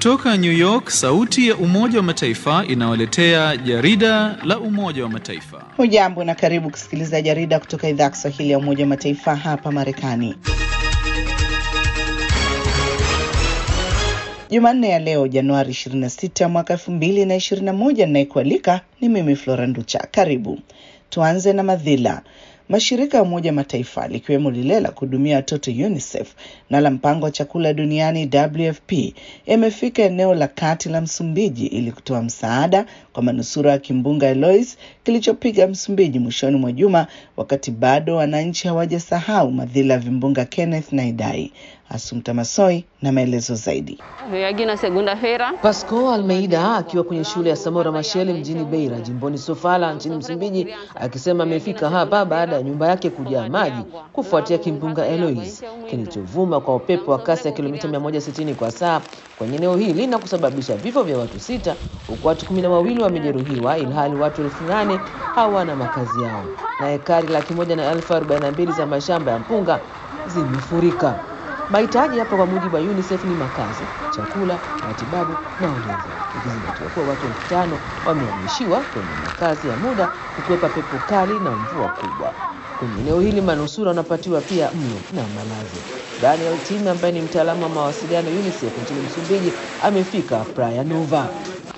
Kutoka New York, sauti ya Umoja wa Mataifa inawaletea jarida la Umoja wa Mataifa. Hujambo na karibu kusikiliza jarida kutoka idhaa ya Kiswahili ya Umoja wa Mataifa hapa Marekani. Jumanne ya leo Januari 26 mwaka 2021, ninayekualika ni mimi Flora Nducha. Karibu tuanze na madhila. Mashirika ya Umoja Mataifa likiwemo lile la kuhudumia watoto UNICEF na la mpango wa chakula duniani WFP yamefika eneo la kati la Msumbiji ili kutoa msaada kwa manusura wa kimbunga Eloise kilichopiga Msumbiji mwishoni mwa juma, wakati bado wananchi hawajasahau madhila ya vimbunga Kenneth na Idai. Asumta Masoi na maelezo zaidi. Pasco Almeida akiwa kwenye shule ya Samora Machel mjini Beira jimboni Sofala nchini Msumbiji akisema amefika hapa baada ya nyumba yake kujaa maji kufuatia kimbunga Eloise kilichovuma kwa upepo wa kasi ya kilomita 160 kwa saa kwenye eneo hili na kusababisha vifo vya watu sita huku watu kumi na wawili wamejeruhiwa ilhali watu elfu nane hawana makazi yao na hekari laki moja na elfu arobaini na mbili za mashamba ya mpunga zimefurika. Mahitaji hapa kwa mujibu wa UNICEF ni makazi, chakula, matibabu na ulinzi, ikizingatiwa kuwa watu elfu tano wamehamishiwa kwenye makazi ya muda kukwepa pepo kali na mvua kubwa. Kwenye eneo hili manusura wanapatiwa pia mlo na malazi. Daniel Tim ambaye ni mtaalamu wa mawasiliano UNICEF nchini Msumbiji amefika Praia Nova.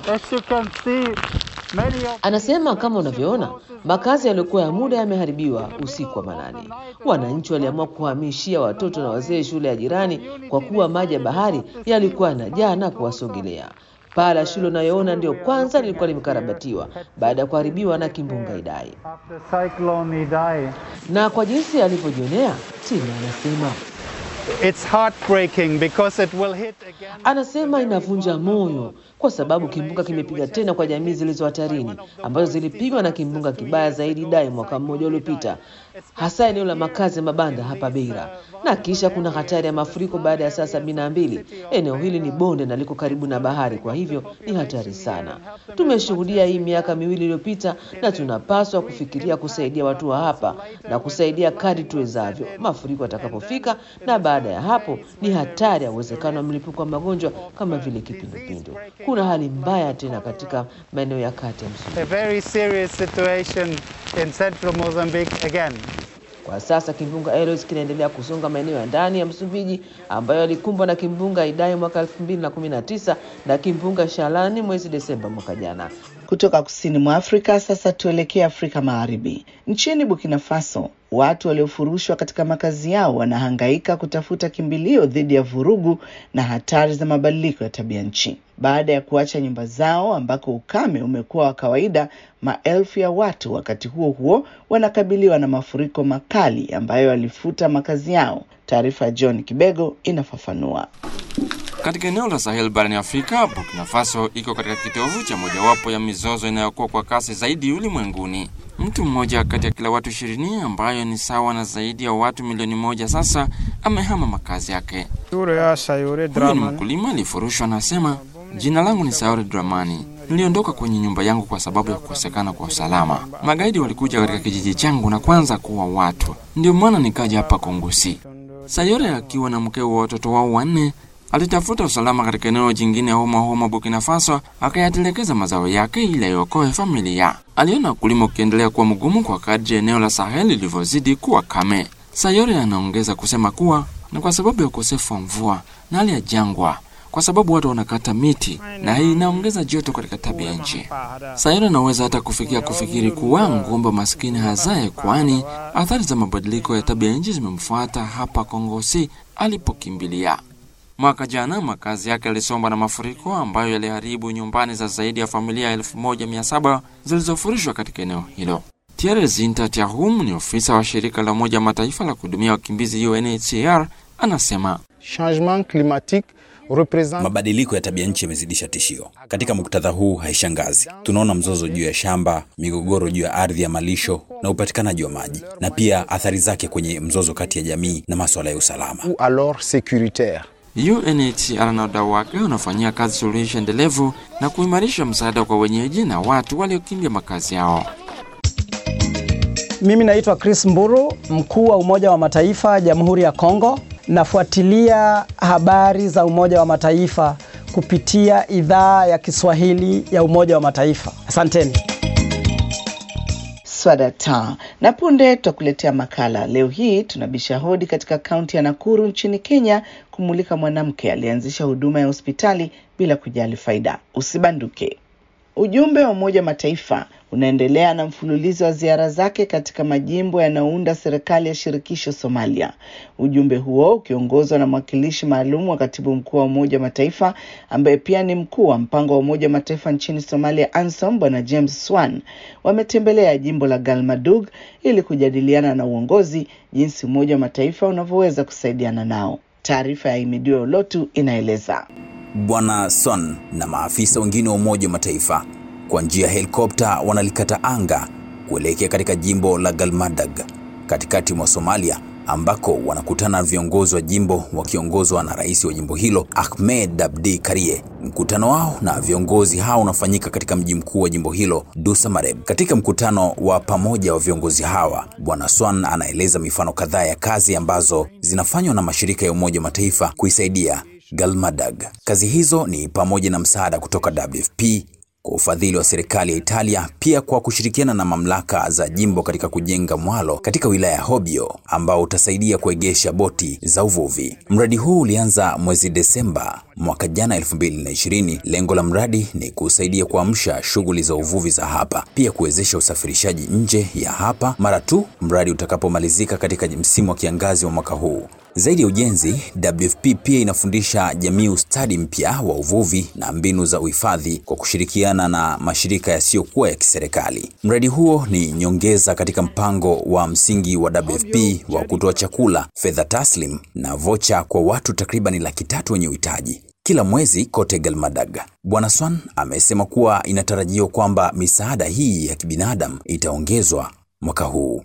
Anasema kama unavyoona, makazi yaliyokuwa ya muda yameharibiwa usiku wa manane. Wananchi waliamua kuhamishia watoto na wazee shule ya jirani kwa kuwa maji ya bahari yalikuwa yanajaa na kuwasogelea. Paa la shule unayoona ndio kwanza lilikuwa limekarabatiwa baada ya kuharibiwa na kimbunga Idai. Na kwa jinsi alivyojionea, Tina anasema It's heartbreaking because it will hit again. Anasema inavunja moyo kwa sababu kimbunga kimepiga tena kwa jamii zilizo hatarini ambazo zilipigwa na kimbunga kibaya zaidi Idai mwaka mmoja uliopita, hasa eneo la makazi ya mabanda hapa Beira, na kisha kuna hatari ya mafuriko baada ya saa sabini na mbili. Eneo hili ni bonde na liko karibu na bahari, kwa hivyo ni hatari sana. Tumeshuhudia hii miaka miwili iliyopita, na tunapaswa kufikiria kusaidia watu wa hapa na kusaidia kadri tuwezavyo mafuriko yatakapofika, na baada ya hapo ni hatari ya uwezekano wa mlipuko wa magonjwa kama vile kipindupindu. Kuna hali mbaya tena katika maeneo ya kati ya Msumbiji. A very serious situation in central Mozambique again. Kwa sasa kimbunga Eloise kinaendelea kusonga maeneo ya ndani ya Msumbiji ambayo yalikumbwa na kimbunga Idai mwaka 2019 na kimbunga Shalani mwezi Desemba mwaka jana. Kutoka kusini mwa Afrika sasa tuelekee Afrika Magharibi. Nchini Burkina Faso, watu waliofurushwa katika makazi yao wanahangaika kutafuta kimbilio dhidi ya vurugu na hatari za mabadiliko ya tabia nchi. Baada ya kuacha nyumba zao ambako ukame umekuwa wa kawaida, maelfu ya watu wakati huo huo wanakabiliwa na mafuriko makali ambayo yalifuta makazi yao. Taarifa ya John Kibego inafafanua. Katika eneo la Sahel barani Afrika, Burkina Faso iko katika kitovu cha mojawapo ya mizozo inayokuwa kwa kasi zaidi ulimwenguni. Mtu mmoja kati ya kila watu ishirini, ambayo ni sawa na zaidi ya watu milioni moja, sasa amehama makazi yake. Huyu ni mkulima aliyefurushwa, anasema jina langu ni Saore Dramani. Niliondoka kwenye nyumba yangu kwa sababu ya kukosekana kwa usalama. Magaidi walikuja katika kijiji changu na kwanza kuwa watu, ndio maana nikaja hapa Kongosi. Sayore akiwa na mkeo wa watoto wao wanne alitafuta usalama katika eneo jingine homa homa Burkina Faso, akayatelekeza mazao yake ili aiokoe familia. Aliona ukulima ukiendelea kuwa mgumu kwa kadri eneo la Sahel lilivyozidi kuwa kame. Sayore anaongeza kusema kuwa ni kwa sababu ya ukosefu wa mvua na hali ya jangwa, kwa sababu watu wanakata miti na hii inaongeza joto katika tabia nchi. Sayore anaweza hata kufikia kufikiri kuwa ngombe maskini hazae, kwani athari za mabadiliko ya tabia nchi zimemfuata hapa Kongosi alipokimbilia. Mwaka jana makazi yake yalisombwa na mafuriko ambayo yaliharibu nyumbani za zaidi ya familia 1700 zilizofurushwa katika eneo hilo. Thierry Zinta Tiahum ni ofisa wa shirika la Umoja Mataifa la kuhudumia wakimbizi UNHCR, anasema Changement climatique represent Mabadiliko ya tabia nchi yamezidisha tishio. Katika muktadha huu, haishangazi tunaona mzozo juu ya shamba, migogoro juu ya ardhi ya malisho na upatikanaji wa maji, na pia athari zake kwenye mzozo kati ya jamii na masuala ya usalama. ou alors sécuritaire. UNHCR na wadau wake wanafanyia kazi suluhisho endelevu na kuimarisha msaada kwa wenyeji na watu waliokimbia makazi yao. Mimi naitwa Chris Mburu, mkuu wa Umoja wa Mataifa Jamhuri ya Kongo. Nafuatilia habari za Umoja wa Mataifa kupitia idhaa ya Kiswahili ya Umoja wa Mataifa. Asanteni. Swadata na punde tutakuletea makala. Leo hii tunabisha hodi katika kaunti ya Nakuru nchini Kenya kumulika mwanamke aliyeanzisha huduma ya hospitali bila kujali faida. Usibanduke. Ujumbe wa Umoja wa Mataifa unaendelea na mfululizo wa ziara zake katika majimbo yanayounda serikali ya shirikisho Somalia. Ujumbe huo ukiongozwa na mwakilishi maalum wa katibu mkuu wa Umoja wa Mataifa ambaye pia ni mkuu wa mpango wa Umoja wa Mataifa nchini Somalia, ANSOM, Bwana James Swan wametembelea jimbo la Galmadug ili kujadiliana na uongozi jinsi Umoja wa Mataifa unavyoweza kusaidiana nao. Taarifa ya Imidio Olotu inaeleza. Bwana Son na maafisa wengine wa Umoja wa Mataifa kwa njia ya helikopta wanalikata anga kuelekea katika jimbo la Galmadag katikati mwa Somalia ambako wanakutana na viongozi wa jimbo wakiongozwa na rais wa jimbo hilo Ahmed Abdi Karie. Mkutano wao na viongozi hao unafanyika katika mji mkuu wa jimbo hilo Dusamareb. Katika mkutano wa pamoja wa viongozi hawa, Bwana Swan anaeleza mifano kadhaa ya kazi ambazo zinafanywa na mashirika ya Umoja wa Mataifa kuisaidia Galmadag. Kazi hizo ni pamoja na msaada kutoka WFP kwa ufadhili wa serikali ya Italia, pia kwa kushirikiana na mamlaka za jimbo katika kujenga mwalo katika wilaya ya Hobyo ambao utasaidia kuegesha boti za uvuvi. Mradi huu ulianza mwezi Desemba mwaka jana 2020. Lengo la mradi ni kusaidia kuamsha shughuli za uvuvi za hapa, pia kuwezesha usafirishaji nje ya hapa mara tu mradi utakapomalizika katika msimu wa kiangazi wa mwaka huu. Zaidi ya ujenzi, WFP pia inafundisha jamii ustadi mpya wa uvuvi na mbinu za uhifadhi kwa kushirikiana na mashirika yasiyokuwa ya kiserikali. Mradi huo ni nyongeza katika mpango wa msingi wa WFP wa kutoa chakula, fedha taslim na vocha kwa watu takriban laki tatu wenye uhitaji kila mwezi kote Galmadag. Bwana Swan amesema kuwa inatarajiwa kwamba misaada hii ya kibinadamu itaongezwa mwaka huu.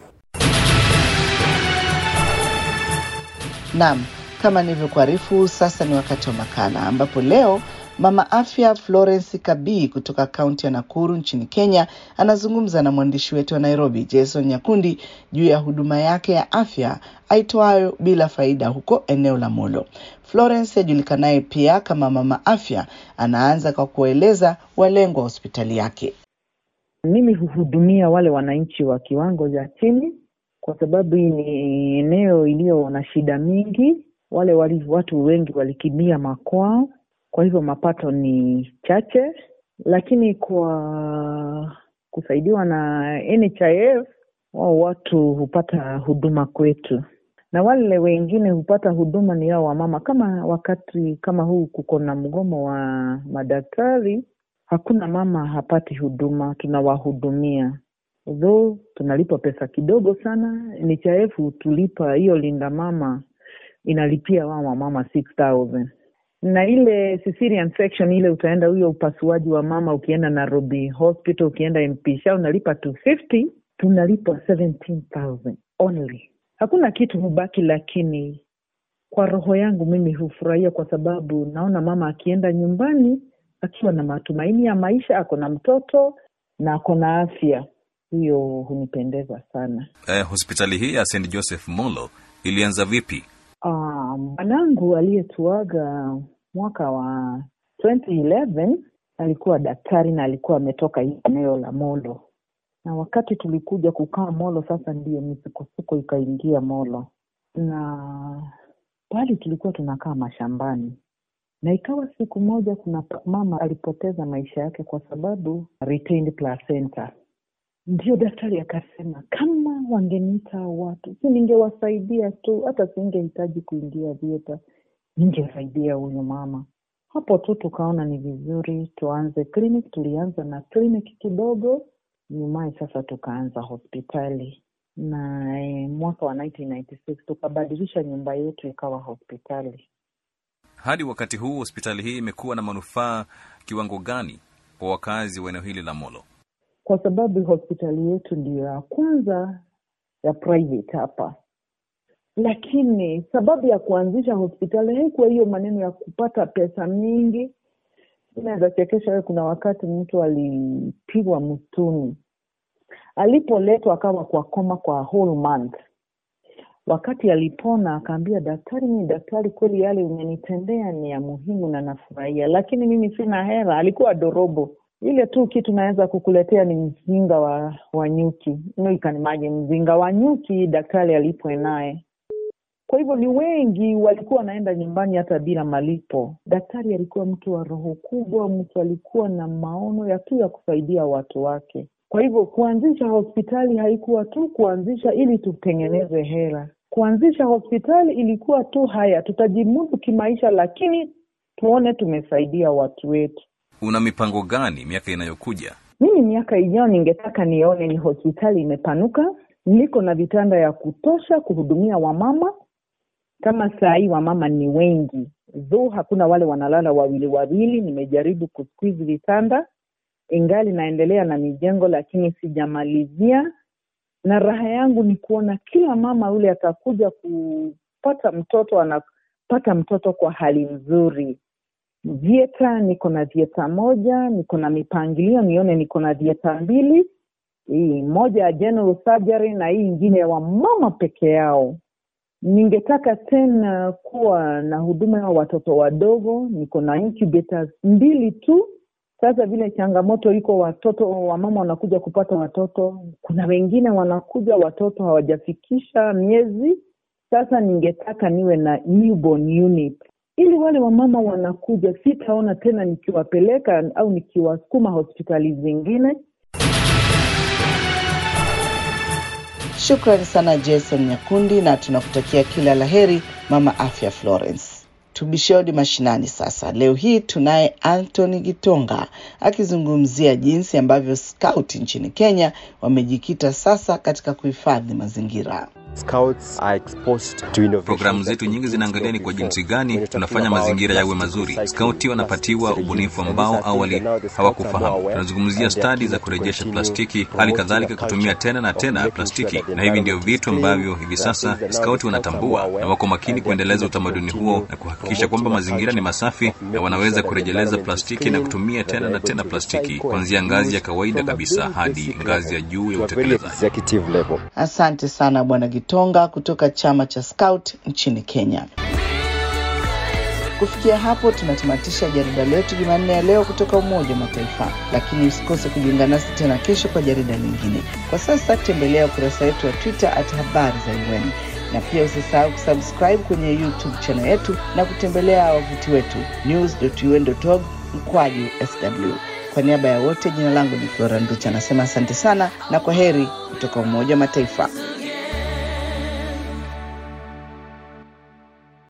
Naam, kama nilivyokuarifu, sasa ni wakati wa makala ambapo leo mama afya Florence Kabii kutoka kaunti ya Nakuru nchini Kenya anazungumza na mwandishi wetu wa Nairobi Jason Nyakundi juu ya huduma yake ya afya aitwayo bila faida huko eneo la Molo. Florence ajulikanaye pia kama mama afya anaanza kwa kueleza walengwa wa hospitali yake. Mimi huhudumia wale wananchi wa kiwango cha chini kwa sababu hii ni eneo iliyo na shida mingi. Wale wali, watu wengi walikimbia makwao, kwa hivyo mapato ni chache, lakini kwa kusaidiwa na NHIF wao watu hupata huduma kwetu, na wale wengine hupata huduma ni hao wamama. Kama wakati kama huu kuko na mgomo wa madaktari, hakuna mama hapati huduma, tunawahudumia though tunalipa pesa kidogo sana. NHIF tulipa hiyo linda mama inalipia wao wamama 6000 na ile cesarean section ile utaenda huyo upasuaji wa mama, ukienda Nairobi hospital, ukienda MP Shah unalipa 250 tunalipa 17000 only. Hakuna kitu hubaki, lakini kwa roho yangu mimi hufurahia kwa sababu naona mama akienda nyumbani akiwa na matumaini ya maisha, ako na mtoto na ako na afya hiyo hunipendeza sana. Eh, hospitali hii ya St Joseph Molo ilianza vipi? Bwanangu um, aliyetuaga mwaka wa 2011 alikuwa daktari na alikuwa ametoka hii eneo la Molo, na wakati tulikuja kukaa Molo, sasa ndiyo misukosuko ikaingia Molo, na pale tulikuwa tunakaa mashambani, na ikawa siku moja kuna mama alipoteza maisha yake kwa sababu retained placenta ndio daktari akasema kama wangeniita watu si ningewasaidia tu, hata singehitaji kuingia vieta, ningesaidia huyu mama. Hapo tu tukaona ni vizuri tuanze clinic. Tulianza na clinic kidogo, nyumaye sasa tukaanza hospitali na eh, mwaka wa 1996 tukabadilisha nyumba yetu ikawa hospitali. Hadi wakati huu hospitali hii imekuwa na manufaa kiwango gani kwa wakazi wa eneo hili la Molo? kwa sababu hospitali yetu ndiyo ya kwanza ya private hapa, lakini sababu ya kuanzisha hospitali haikuwa hiyo maneno ya kupata pesa mingi. Inaweza chekesha wewe, kuna wakati mtu alipigwa msituni, alipoletwa akawa kwa koma kwa whole month, Wakati alipona akaambia daktari, mimi daktari, kweli yale umenitendea ni ya muhimu na nafurahia, lakini mimi sina hela. Alikuwa dorobo. Ile tu kitu naweza kukuletea ni mzinga wa, wa nyuki. No, ikanimaje mzinga wa nyuki daktari alipwe naye. Kwa hivyo ni wengi walikuwa wanaenda nyumbani hata bila malipo. Daktari alikuwa mtu wa roho kubwa, mtu alikuwa na maono ya tu ya kusaidia watu wake. Kwa hivyo kuanzisha hospitali haikuwa tu kuanzisha ili tutengeneze hela. Kuanzisha hospitali ilikuwa tu haya, tutajimudu kimaisha, lakini tuone tumesaidia watu wetu. Una mipango gani miaka inayokuja? Mimi miaka ijayo ningetaka nione ni hospitali imepanuka, niko na vitanda ya kutosha kuhudumia wamama. Kama saa hii wamama ni wengi, dho hakuna wale wanalala wawili wawili. Nimejaribu kusqueeze vitanda, ingali naendelea na mijengo, lakini sijamalizia. Na raha yangu ni kuona kila mama yule atakuja kupata mtoto, anapata mtoto kwa hali nzuri. Vieta niko na vieta moja, niko na mipangilio nione niko na vieta mbili, hii moja ya general surgery na hii ingine ya wamama peke yao. Ningetaka tena kuwa na huduma ya watoto wadogo, niko na incubators mbili tu. Sasa vile changamoto iko, watoto wamama wanakuja kupata watoto, kuna wengine wanakuja watoto hawajafikisha miezi. Sasa ningetaka niwe na newborn unit ili wale wamama wanakuja, sitaona tena nikiwapeleka au nikiwasukuma hospitali zingine. Shukrani sana Jason Nyakundi, na tunakutakia kila laheri mama afya Florence. Tubishodi mashinani sasa. Leo hii tunaye Anthony Gitonga akizungumzia jinsi ambavyo scout nchini Kenya wamejikita sasa katika kuhifadhi mazingira. Programu zetu nyingi zinaangalia ni kwa jinsi gani tunafanya mazingira yawe mazuri. Skauti wanapatiwa ubunifu ambao awali hawakufahamu. Tunazungumzia stadi za kurejesha plastiki, hali kadhalika kutumia tena na tena plastiki, na hivi ndio vitu ambavyo hivi sasa skauti wanatambua na wako makini kuendeleza utamaduni huo na kuhakikisha kwamba mazingira ni masafi na wanaweza kurejeleza plastiki na kutumia tena na tena plastiki, kuanzia ngazi ya kawaida kabisa hadi ngazi ya juu ya utekelezaji. Asante sana Bwana Gitonga kutoka chama cha Scout nchini Kenya. Kufikia hapo tunatamatisha jarida letu Jumanne ya leo kutoka Umoja wa Mataifa, lakini usikose kujiunga nasi tena kesho kwa jarida lingine. Kwa sasa tembelea ukurasa wetu wa Twitter at habari za UN na pia usisahau kusubscribe kwenye YouTube channel yetu na kutembelea wavuti wetu news.un.org mkwaju sw. Kwa niaba ya wote, jina langu ni Flora Nducha, anasema asante sana na kwa heri kutoka Umoja wa Mataifa.